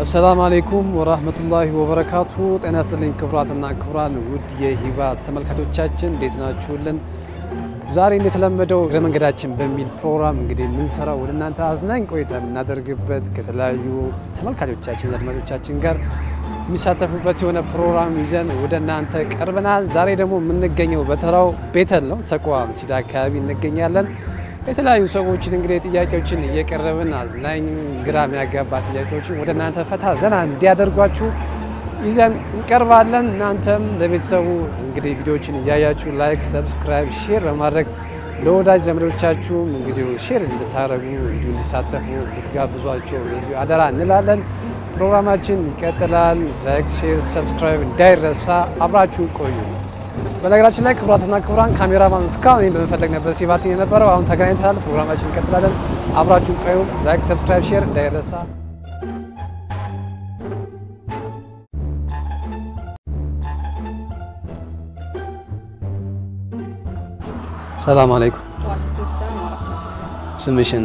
አሰላሙ አሌይኩም ወራህመቱላሂ ወበረካቱ። ጤና ይስጥልኝ ክቡራትና ክቡራን ውድ የሂባ ተመልካቾቻችን እንዴት ናችሁልን? ዛሬ እንደተለመደው እግረ መንገዳችን በሚል ፕሮግራም እንግዲህ የምንሰራው ወደ እናንተ አዝናኝ ቆይታ የምናደርግበት ከተለያዩ ተመልካቾቻችን አድማጮቻችን ጋር የሚሳተፉበት የሆነ ፕሮግራም ይዘን ወደ እናንተ ቀርበናል። ዛሬ ደግሞ የምንገኘው በተራው ቤተል ነው፣ ተቋ መስጂድ አካባቢ እንገኛለን። የተለያዩ ሰዎችን እንግዲህ ጥያቄዎችን እየቀረብን አዝናኝ ግራ የሚያጋባ ጥያቄዎችን ወደ እናንተ ፈታ ዘና እንዲያደርጓችሁ ይዘን እንቀርባለን። እናንተም ለቤተሰቡ እንግዲህ ቪዲዮዎችን እያያችሁ ላይክ፣ ሰብስክራይብ፣ ሼር በማድረግ ለወዳጅ ዘመዶቻችሁም እንግዲህ ሼር እንድታደርጉ እንዲሁ እንዲሳተፉ እንድትጋብዟቸው በዚሁ አደራ እንላለን። ፕሮግራማችን ይቀጥላል። ላይክ፣ ሼር፣ ሰብስክራይብ እንዳይረሳ። አብራችሁ ቆዩ። በነገራችን ላይ ክቡራትና ክቡራን ካሜራማን እስካሁን እኔን በመፈለግ ነበር ሲባትኝ የነበረው። አሁን ተገናኝተናል። ፕሮግራማችን እንቀጥላለን። አብራችሁን ቆዩ። ላይክ፣ ሰብስክራይብ፣ ሼር እንዳይረሳ። ሰላም አለይኩም። ስምሽን?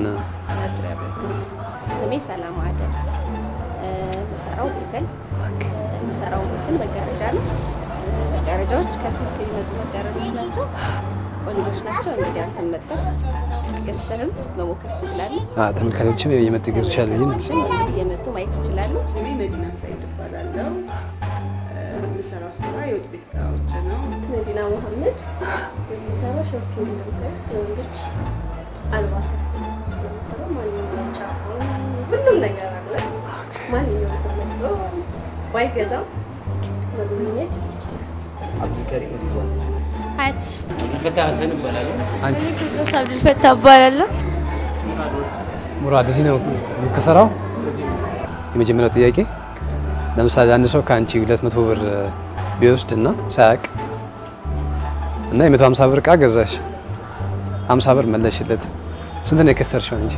ስሜ ሰላም አደም። የምሰራው ቤተል የምሰራው ግን መጋረጃ ነው። መጋረጃዎች ከቱርክ የሚመጡ መጋረጆች ናቸው። ቆንጆች ናቸው። እንግዲህ አንተን መጠን ገዝተህም መሞከር ትችላለህ። ተመልካቾችም እየመጡ ይገዙሻል ብዬ እሱም እንግዲህ እየመጡ ማየት ትችላሉ። ስሜ መዲና ሳይድ እባላለሁ። የምሰራው ስራ የወጥ ቤት እቃዎች ነው። መዲና መሐመድ የሚሰራው ሾፒንግ ነው። የወንዶች አልባሳት የሚሰራው ማንኛውም ጫማ፣ ሁሉም ነገር አለ። ማንኛውም ሰው መጥቶ ባይገዛው መጎብኘት ይችላል። አብዱልከሪም ሪድዋን ሀያት አብዱልፈታ ሀሰን እባላለሁ። አንቺ ቴዎድሮስ አብዱልፈታ እባላለሁ። ሙራድ እዚህ ነው የምትሰራው? የመጀመሪያው ጥያቄ ለምሳሌ አንድ ሰው ከአንቺ 200 ብር ቢወስድ እና ሳያቅ እና የ150 ብር እቃ ገዛሽ 50 ብር መለሽለት ስንት ነው የከሰርሽው አንቺ?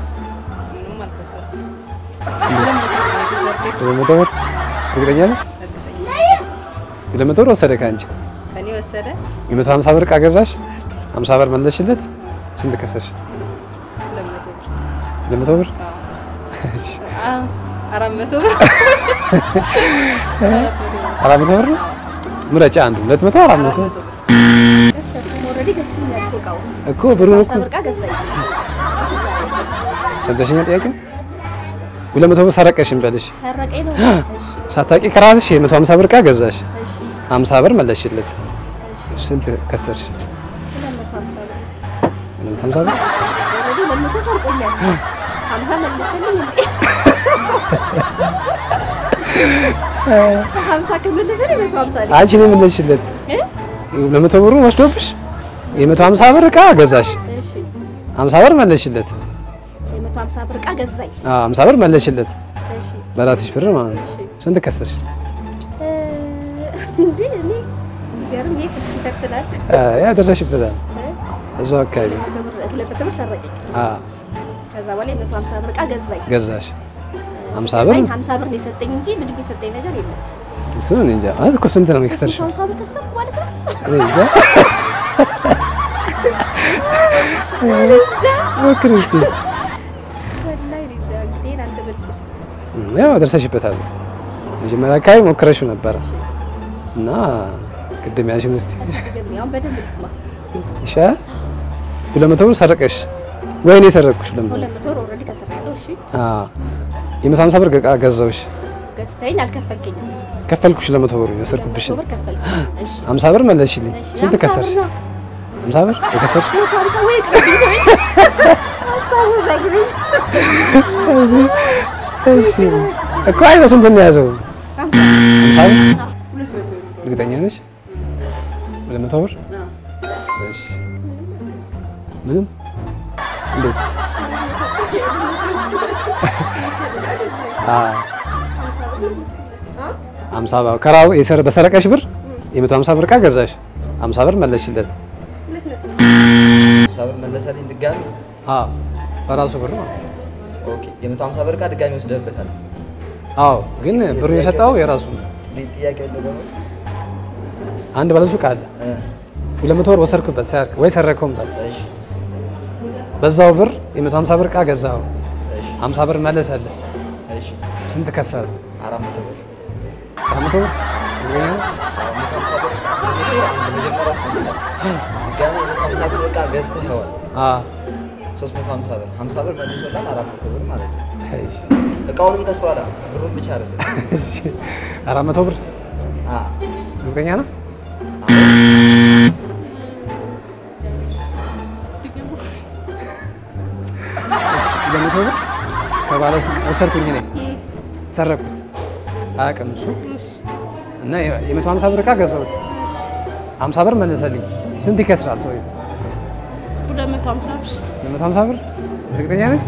ሁለት መቶ ብር እርግጠኛ ነሽ? ሁለት መቶ ብር ወሰደ ከአንቺ ከኔ ወሰደ የ150 ብር እቃ ገዛሽ 50 ብር መለሽለት ስንት ከሰርሽ? ሁለት መቶ ብር እሺ። አራት መቶ ብር አራት መቶ ብር ነው ምረጫ አንዱ ሁለት መቶ አራት መቶ ገሰጥኩ። ኦልሬዲ ገዝቶኛል እኮ እቃውን። እኮ ብሩን እኮ ሀምሳ ብር እቃ ገዛኝ። ሰምተሽኛል ጥያቄ ሁለት መቶ ብር ሰረቀሽ እንበልሽ ሰረቀኝ ነው። እሺ ሳታቂ ከራስሽ የመቶ ሀምሳ ብር እቃ ገዛሽ እሺ ሀምሳ ብር መለሽለት እሺ ስንት ከሰርሽ ሁለት መቶ ሀምሳ ብር ሁለት መቶ ሀምሳ ብር ኦልሬዲ ሁለት መቶ ሰርቆኛል። ሀምሳ መለሰልኝ እንዴ? ሀምሳ ከመለሰልኝ መቶ ሀምሳ ነኝ። አንቺ ነው የመለሽለት እ? ሁለት መቶ ብሩ ወስዶብሽ የመቶ ሀምሳ ብር እቃ ገዛሽ እሺ ሀምሳ ብር መለሽለት የመቶ ሀምሳ ብር እቃ ገዛኝ። አዎ ሀምሳ ብር መለሽለት እሺ በራስሽ ብር ማለት ነው እሺ ስንት ከሰርሽ እ፣ እንዴ እኔ ሲገርም የት እሺ ይከትላል ያ ደረሽበታል እ? እዛው አካባቢ ሁለት መቶ ብር ሁለት መቶ ብር ሰረቀኝ። አዎ ከዛ በኋላ የመቶ ሀምሳ ብር እቃ ገዛኝ። ገዛሽ ሀምሳ ገዛኝ፣ ብር? ሀምሳ ብር ነው የሰጠኝ እንጂ ምንም የሰጠኝ ነገር የለም። እሱ እኔ እንጃ ማለት እኮ ስንት ነው የከሰርሽው ሀምሳ ብር ከሰርኩ ማለት ነው። እኔ እንጃ ሞክሪ እስኪ ወላሂ እኔ እንጃ። እንግዲህ ይሄን አንተ መልስ። ያው ደርሰሽበታል መጀመሪያ አካባቢ ሞክረሽው ነበረ እና ቅድም ያልሽን ውስጥ አስገርም። አሁን በደንብ ልስማ። ይሻላል ሁለት መቶ ብር ሰረቀሽ ወይ እኔ ሰረቅኩሽ ሁለት መቶ ሁለት መቶ ብር ኦልሬዲ ከስሬያለሁ። እሺ አዎ የመቶ ሀምሳ ብር እቃ ገዛሁሽ ገዝተኸኝ አልከፈልከኝም። ከፈልኩሽ ለመቶ ብር ሁለት የወሰድኩብሽ መቶ ብር ከፈልከኝ። እሺ ሀምሳ ብር መለስሽልኝ እሺ፣ ስንት ሀምሳ ከሰርሽ ብር ነው። ሀምሳ ብር የከሰርሽ መቶ ሀምሳ ወይ ቅርብ ነው። እሺ እኮ አይ በስንት ነው የያዘው ሀምሳ ሀምሳ ብር ሁለት መቶ ብር እርግጠኛ ነሽ ሁለት መቶ ብር አዎ። እሺ ምንም እንዴት አዎ ሀምሳ ብር ከራሱ የሰረ በሰረቀሽ ብር የመቶ ሀምሳ ብር እቃ ገዛሽ ሀምሳ ብር መለስሽለት ሀምሳ ብር መለሰልኝ ድጋሚ። አዎ በራሱ ብር ነው ኦኬ የመቶ ሀምሳ ብር እቃ ድጋሚ ወስደህበታል። አዎ ግን ብሩ የሰጠው የራሱ ነው ሌ- ጥያቄው ነው ደግሞ አንድ ባለሱቅ አለ እ፣ ሁለት መቶ ብር ወሰድክበት ሳያልቅ ወይ ሰረከውም በል እሺ በዛው ብር የመቶ ሀምሳ ብር እቃ ገዛው እሺ ሀምሳ ብር መለሰልህ እሺ ስንት ከሰረ? አራት መቶ ብር አራት መቶ ብር እርግጠኛ ነህ? አዎ፣ መቶ ሀምሳ ብር ዕቃ አንድ መጀመሪያው ሰምተሃል። ድጋሚ መቶ ሀምሳ ብር ዕቃ ገዝተኸዋል። አዎ። ሶስት መቶ ሀምሳ ብር ሀምሳ ብር መልሶላል። አራት መቶ ብር ማለት ነው። እሺ፣ እቃውንም ከስሯላ ብሩን ብቻ አይደለም። እሺ። አራት መቶ ብር አዎ፣ እርግጠኛ ነህ? ለመቶ ብር ከባለ ሱቅ ወሰድኩኝ እኔ ሰረኩት። አያውቅም እሱ እና የመቶ ሀምሳ ብር ዕቃ ገዛሁት። ሀምሳ ብር መለሰልኝ። ስንት ይከስራል ሰውዬው? ሁለት መቶ ሀምሳ ብር ለመቶ ሀምሳ ብር እርግጠኛ ነች?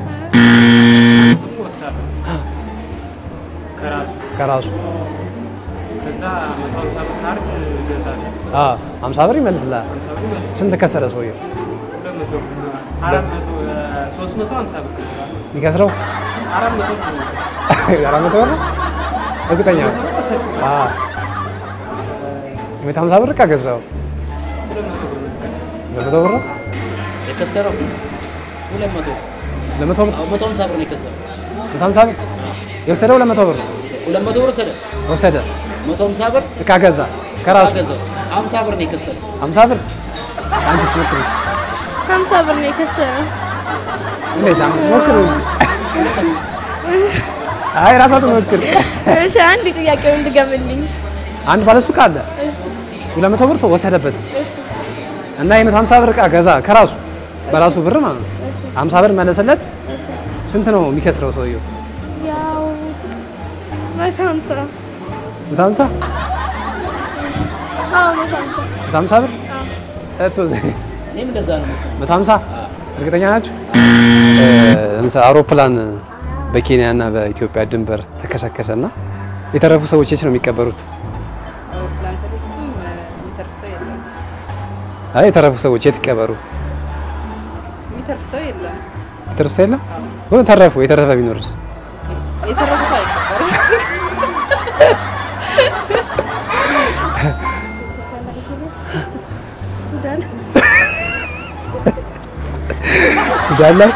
ወስዳለሁ ከራሱ ከራሱ ከዛ መቶ ሀምሳ ብር ካርድ እገዛለሁ። አዎ፣ ሀምሳ ብር ይመልስልሃል። ሀምሳ ብር ይመልስ ስንት ከሰረ ሰውዬው? ሁለት መቶ ብር ነው። አራት መቶ ሶስት መቶ ሀምሳ ብር ከስራለሁ። የሚከስረው አራት መቶ ብር ነው። አራት መቶ ብር ነው? እርግጠኛ ነህ? አዎ። የመቶ ሀምሳ ብር ዕቃ ገዛኸው? ሁለት መቶ ብር ነው የምከስረው። ለመቶ ብር ነው? የከሰረው ሁለት መቶ ለመቶ ብር አዎ፣ መቶ ሀምሳ ብር ነው የከሰረው። መቶ ሀምሳ ብር የወሰደው ለመቶ ብር ሁለት መቶ ብር ወሰደ። ወሰደ። መቶ ሀምሳ ብር ዕቃ ገዛ ከራሱ ገዛው። ሀምሳ ብር ነው የከሰረው። ሀምሳ ብር አንቺስ ሞክሪ። ሀምሳ ብር ነው የከሰረው። እንዴት አሁን ሞክሪ። አይ ራሷ ትሞክር። እሺ አንድ ጥያቄውን ድገምልኝ። አንድ ባለ ሱቅ አለ ሁለት መቶ ብር ወሰደበት እና የመቶ ሀምሳ ብር ዕቃ ገዛ ከራሱ በራሱ ብር ማለት ነው። ሀምሳ ብር መለሰለት። ስንት ነው የሚከስረው ሰውየው? ያው መቶ ሀምሳ መቶ ሀምሳ አዎ መቶ ሀምሳ መቶ ሀምሳ ብር እርሶ እኔም እንደዛ ነው መስሎኝ። መቶ ሀምሳ እርግጠኛ ናቸው? ለምሳሌ አውሮፕላን በኬንያ እና በኢትዮጵያ ድንበር ተከሰከሰ እና የተረፉ ሰዎች የት ነው የሚቀበሩት? አውሮፕላን ተነስቶም የሚተርፍ ሰው የለም። አይ የተረፉ ሰዎች የት ይቀበሩ? የሚተርፍ ሰው የለም። የተረፉ ሰው የለም ወይ? ተረፉ። የተረፈ ቢኖርስ? የተረፉ ሰው አይቀበርም። ሱዳን ሱዳን ላይ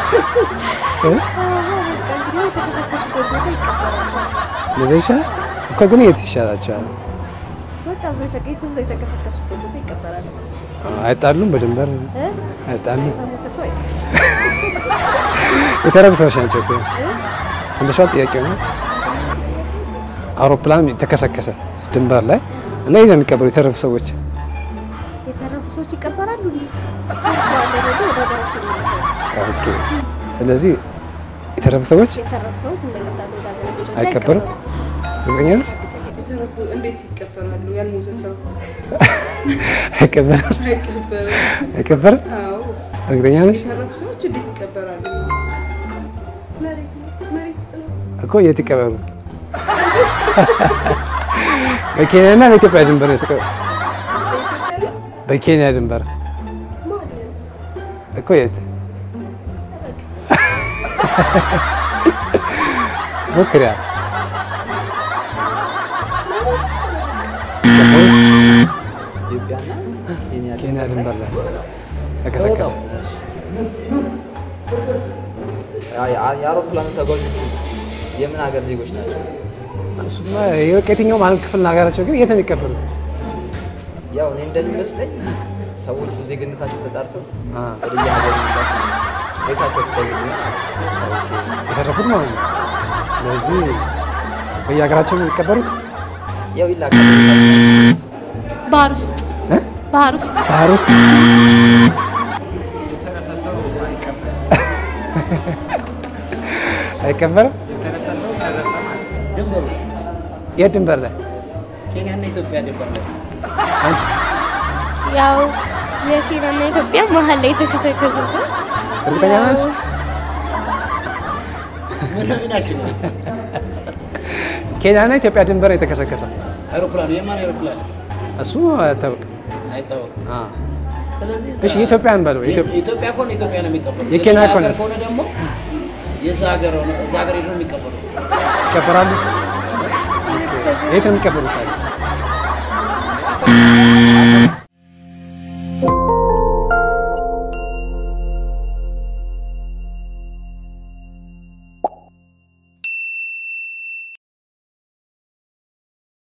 የተከሰከሱበት ቦታ ይቀበራሉ። ለዛ ይሻላል እኮ ግን የት ይሻላቸዋል? በቃ እዛው የተቀ- እዛው የተከሰከሱበት ቦታ ይቀበራሉ። አይጣሉም? በድንበር እ? አይጣሉም? በሞተ ሰው አይቀበርም። የተረፉ ሰዎች ናቸው እኮ እንደሻው ጥያቄው ነው። አውሮፕላን ተከሰከሰ ድንበር ላይ እና የት ነው የሚቀበሩ የተረፉ ሰዎች? የተረፉ ሰዎች ይቀበራሉ። እንዲ ወደ ሀገራቸው ይመለሳሉ። ኦኬ። ስለዚህ የተረፉ ሰዎች የተረፉ ሰዎች ይመለሳሉ ወደ ሀገራቸው እንጂ አይቀበሩም? እርግጠኛ ነህ? የተረፉ እንዴት ይቀበራሉ? ያልሞተ ሰው አይቀበርም? አይቀበርም። አይቀበርም? አዎ እርግጠኛ ነሽ? የተረፉ ሰዎች እንዴት ይቀበራሉ? መሬት ነው መሬት ውስጥ ነው እኮ የት ይቀበሩ? በኬንያ እና በኢትዮጵያ ድንበር ነው የተቀበሩ። በኬንያ ድንበር እኮ የት ሞክሪያ ኢትዮጵያና ኬንያ ኬንያ ድንበር ላይ ተከሰከሰ። የአውሮፕላኑ ተጓዦቹ የምን ሀገር ዜጎች ናቸው? እሱማ የትኛውም ዓለም ክፍል ሀገራቸው ግን የት ነው የሚቀበሉት? ያው እኔ እንደሚመስለኝ ሰዎቹ ዜግነታቸው ተጣርተው አ፣ ወደ የሀገር መግባት ነው። ሬሳቸው ተገኘ የተረፉት ማለት ነው። ስለዚህ በየሀገራቸው ነው የሚቀበሩት። ያው ይላካል። ባህር ውስጥ እ? ባህር ውስጥ ባህር ውስጥ የተረፈ ሰው አይቀበልም። አይቀበርም። የተረፈ ሰው ተረፈ ማለት ነው። ድንበሩ የት ድንበር ላይ ኬንያና ኢትዮጵያ ድንበር ላይ አንቺስ? ያው የኬንያና ኢትዮጵያ መሀል ላይ የተከሰከሰበት እርግጠኛ ናቸው? ምን ናቸው? ኬንያና ኢትዮጵያ ድንበር የተከሰከሰው አይሮፕላኑ የማን አይሮፕላን እሱ አይታወቅም። አይታወቅም። አ፣ ስለዚህ እዛ- እሺ የኢትዮጵያን በለው የኢትዮጵያ የኢትዮጵያ ከሆነ ኢትዮጵያ ነው የሚቀበሉት። የኬንያ የሌላ ሀገር ከሆነስ? ከሆነ ደግሞ የዛ ሀገር ሆነ እዛ ሀገር ሄዶ የሚቀበሉት ይቀበራሉ። የት ነው የሚቀበሩት? ታዲያ?